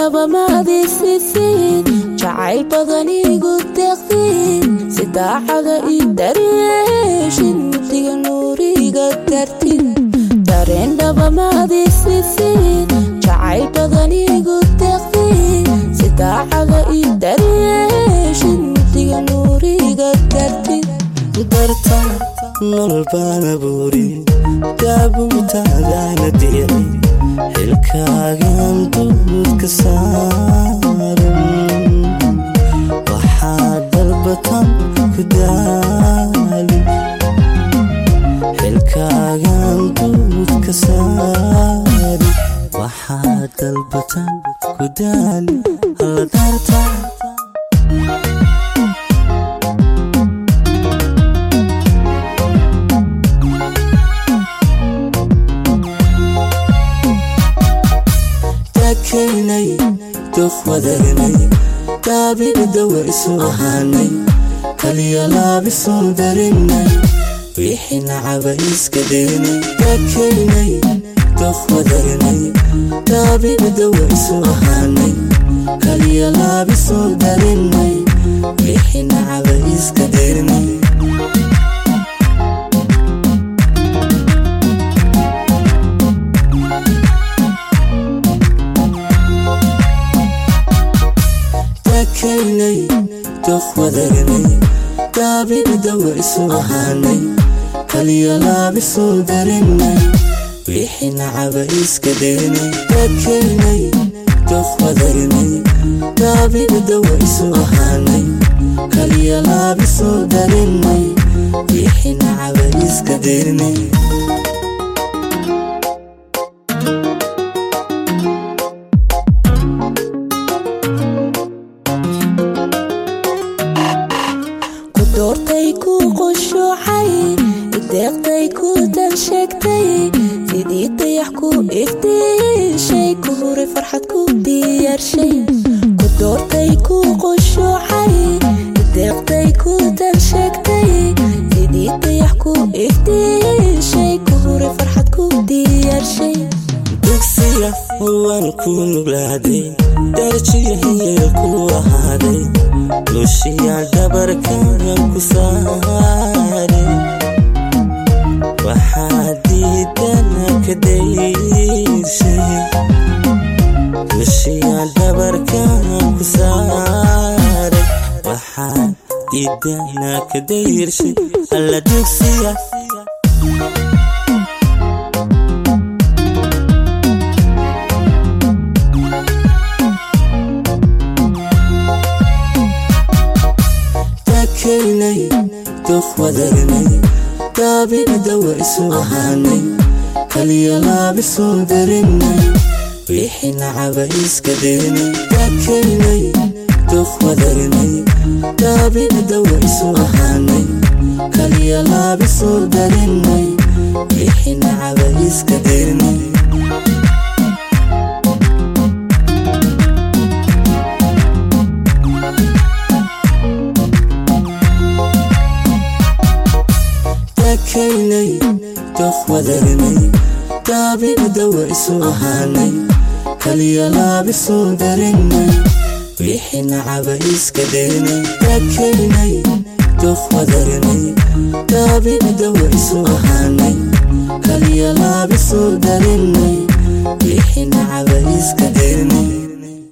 dareendhaba maadiisiisiin jacayl badan igu deeqdiin si daacada ii daryeeshin mugdiga nuuriga dartin dareendhaba maadiisiisiin jacayl badan igu deeqdiin si daacada ii daryeeshin mugdiga nuuriga dartin darta nolol baana buuri daabutaadaana diray xilkaagan duudka saaran waxaa dalbatan ku daali xilkaagan duudka saari waxaa dalbatan ku daali alla darta dakeynay duf wadagnay daabigdawa isu ahaanay kaliya laabisuu darinay wixii nacaba iska daynay dakeynay duf wadagnay daabigdawa isu ahaanay kaliya laabisuu darinay wixii nacaba iska daynay dakeynay duf wadagnay daabigdawa isu ahaanay kaliya laabisuu darinay wixii nacaba iska daynay dakeynay duf wadagnay daabigdawa isu ahaanay kaliya laabisuu darinay wixii nacaba iska daynay doortay ku qushuucay ideeqday ku dan sheegtay sidii dayax ku iftiishay ku huray farxad ku diyaarshay ku doortay ku qushuucay ideeqday ku dan sheegtay sidii dayax ku iftiishay ku huray farxad ku diyaarshay dugsiga waan ku nuglaaday darjiyahiya ku ahaaday lushiya dhabarkan ku saare waxaa diidana ka dayrshay lushiya dhabarkan ku saare waxaa diidana ka dayrshay alla dugsiya dakeynay duf wadagnay daabigdawa isu ahaanay kaliya laabisuu darinay wixii nacaba iska daynay dakeynay duf wadagnay daabigdawa isu ahaanay kaliya laabisuu darinay wixii nacaba iska daynay dakeynay duf wadagnay daabigdawa isu ahaanay kaliya laabisuu darinay wixii nacaba iska daynay dakeynay duf wadagnay daabigdawa isu ahaanay kaliya laabisuu darinay